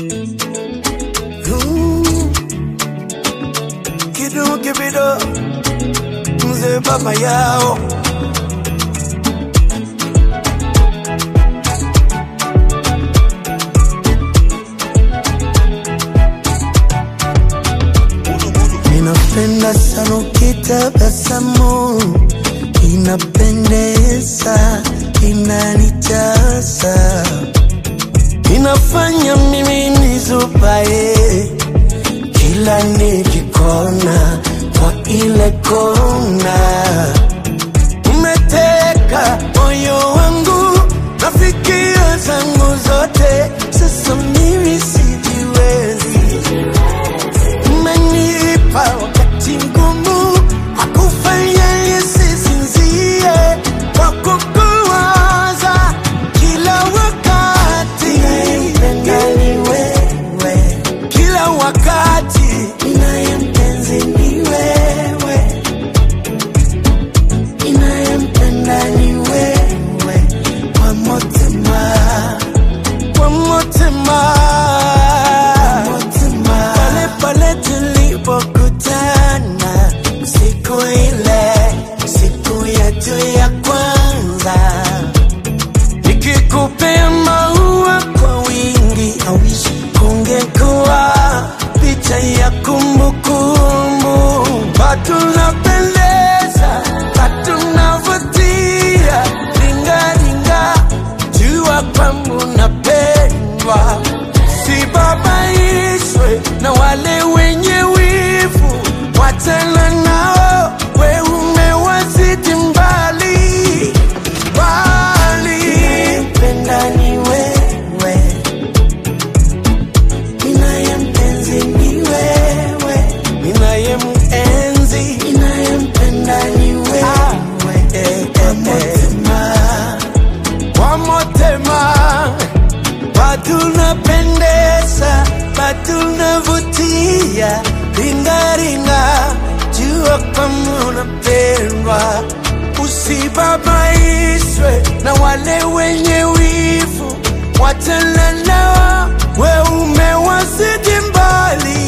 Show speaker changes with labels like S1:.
S1: Mm. Kidu kibido mzee baba yao Ninapenda sana ukitabasamu, inapendeza, inanijaza, inafanya mimi nizubaye kila nikikona kwa ile kona. Umeteka moyo wangu na fikira zangu zote, sasa mimi sijiwezi umenipa wakati mgumu wa kufanya nisisinzie kwa kukuwaza kila wakati. Ninayempenda ni wewe kila wakati, ninayempenzi ni wewe, ninayempenda ni wewe kwa motema kwa motema pale pale tulipokutana siku ile siku yetu ya kwanza nikikupea maua kwa wingi awishi kungekuwa picha ya kumbukumbu patunapendeza patunavutia ringaringa jua kwangu napendwa sibabaishwe na wale wenye wivu wachana nao we umewazidi mbali mbali penda ni wewe ninayempenzi ni wewe ninayempenzi ninayempenda ni wewe eh, eh, eh. kwa motema patunapendeza patunavutia ringaringa jua kama unapendwa usibabaishwe na wale wenye wivu wachana nao we umewazidi mbali